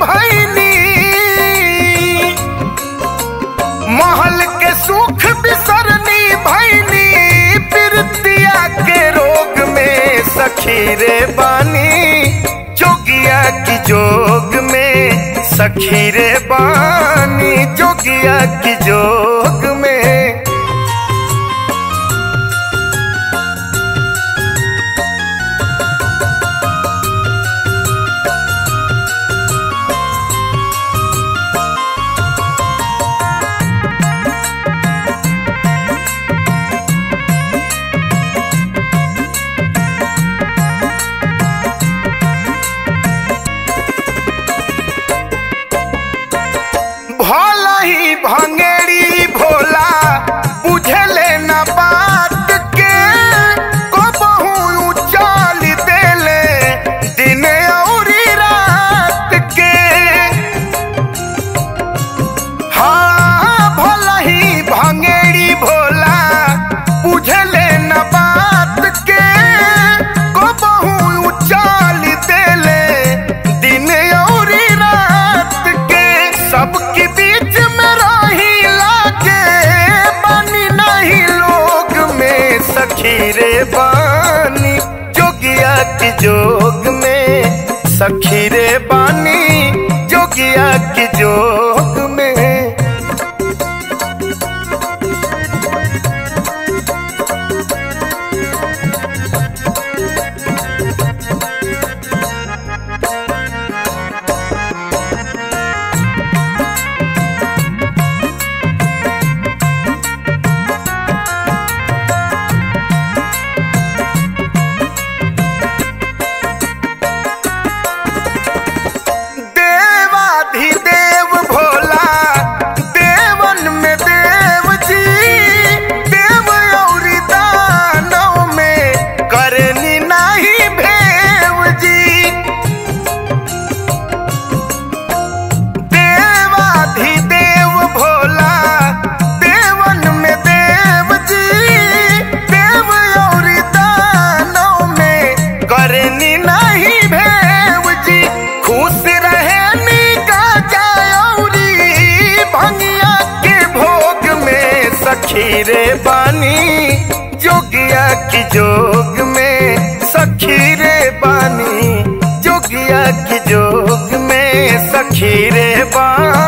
भैनी महल के सुख बिसरनी भैनी प्रीतिया के रोग में सखी रे बानी जोगिया की जोग में सखी रे बानी जोगिया की जोग में भला ही भंगेरी भोला बुझले न बात के को बहु चाल देले दिन औरी रात के हाँ भला ही भंगेरी भोला बुझले न बात के को बहु चाल देले दिन औरी रात के सबके बीच में रही लागे बनी नहीं लोग में सखी रे बानी जोगिया की जोग में सखी रे बानी जोगिया की जोग में देवाधिदेव भोला देवन में देव जी देव और दानव में करनी नहीं भेव जी देवाधिदेव भोला देवन में देव जी देव और दानव में करनी नहीं भेव जी खुश रहे निका जायौरी भंगिया के भोग में सखी रे बानी जोगिया की जोग में सखी रे बानी जोगिया की जोग में सखी रे बानी